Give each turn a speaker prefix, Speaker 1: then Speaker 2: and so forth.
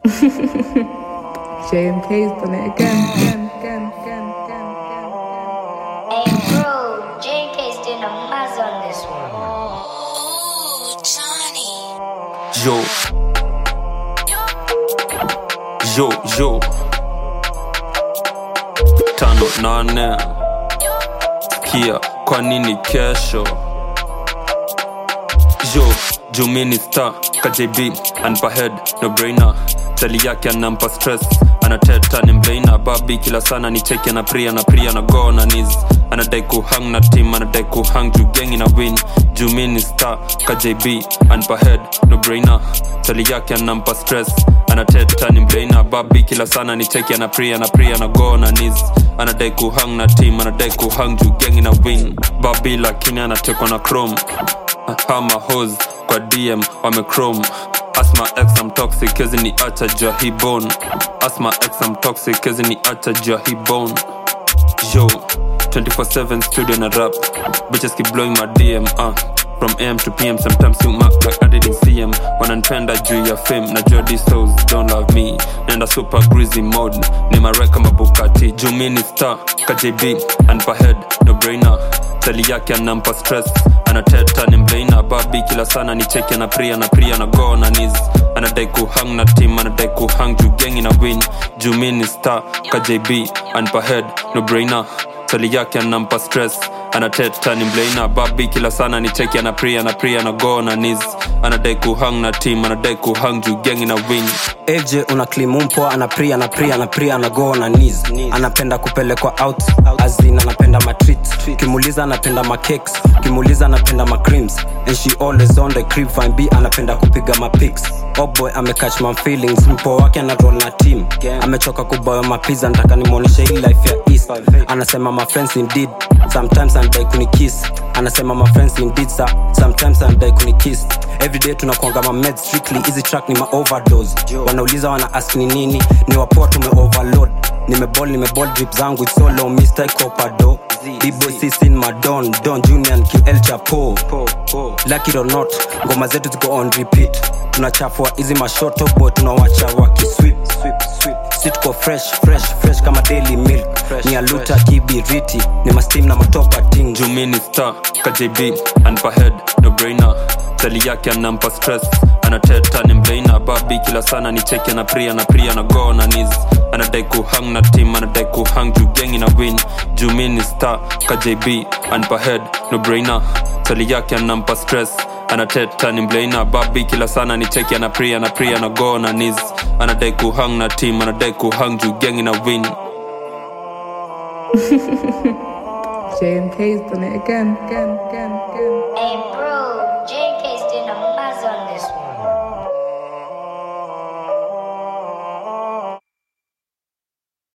Speaker 1: JMK's done it again, again, again, again, again, again.
Speaker 2: Hey bro, JK's doing a maz on this one.
Speaker 3: Yo. Yo, yo. Tano nane. Kia, kwa nini kesho? Yo, Jumini star, KJB, anpa head, no brainer. Tali yake anampa stress, anateta ni mbeina. Babi kila sana ni cheki na pria na pria na go na knees. Anadai kuhang na team, anadai kuhang juu gengi na win. Jumini star, KJB, anpa head, no brainer. Tali yake anampa stress, anateta ni mbeina. Babi kila sana ni cheki na pria na pria na go na knees. Anadai kuhang na team, anadai kuhang juu gengi na win. Babi lakini anatekwa na chrome hama hos kwa dm wamechrome asma x am toxic kezi ni acha jua hii bone asma x am toxic kezi ni acha jua hii bone yo 24/7 studio na rap bitches keep blowing my dm uh. from am to pm sometimes you mark like i didn't see em wananipenda juu ya fame najua these souls don't love me nenda super greasy mode ni mareka mabukati juu mi ni star kjb anpa head no brainer tali yake anampa stress anateta ni mbeina babi kila sana ni cheki na pria na pria na go na knees anadai kuhang na team anadai kuhang juu gengi na win juu mi ni star kjb anpa head no brainer tali yake anampa stress anateta ni mbeina babi kila sana ni cheki na pria na pria na go na knees anadai kuhang na team anadai kuhang juu gengi na win
Speaker 4: AJ una klimumpo anapria anapria anapria anago na knees anapenda kupelekwa out azin anapenda matreat kimuliza anapenda macakes kimuliza anapenda macreams and she always on the crib fine b anapenda kupiga mapics oboy amecatch my feelings mpo wake ana roll na team amechoka kuboya mapiza nataka nimwonyeshe hii life ya east anasema my friends indeed sometimes anadai kunikiss anasema my friends indeed sir. sometimes anadai kunikiss everyday tunakuanga ma med strictly hizi track ni ma overdose wanauliza wana ask ni nini ni wapoa tume overload nimebol nimebol drip zangu it's so low mr copado b-boy sisin madon don junior and ql chapo lucky or not ngoma zetu ziko on repeat tunachafua hizi mashoto boy tunawacha wakiswip si tuko fresh fresh fresh kama daily milk ni aluta kibiriti ni mastim na matopa ting
Speaker 3: jumini star kjb anpa head no brainer tali yake anampa stress anateta ni mbeina babi kila sana ni cheki na pria na pria na go na knees anadai kuhang na team anadai kuhang juu gengi na win jumini star kjb anpa head no brainer tali yake anampa stress anateta ni mbeina babi kila sana ni cheki na pria na pria na go na knees anadai kuhang na team anadai kuhang juu gengi na win
Speaker 1: JMK's done it again, again, again, again.
Speaker 2: Hey bro,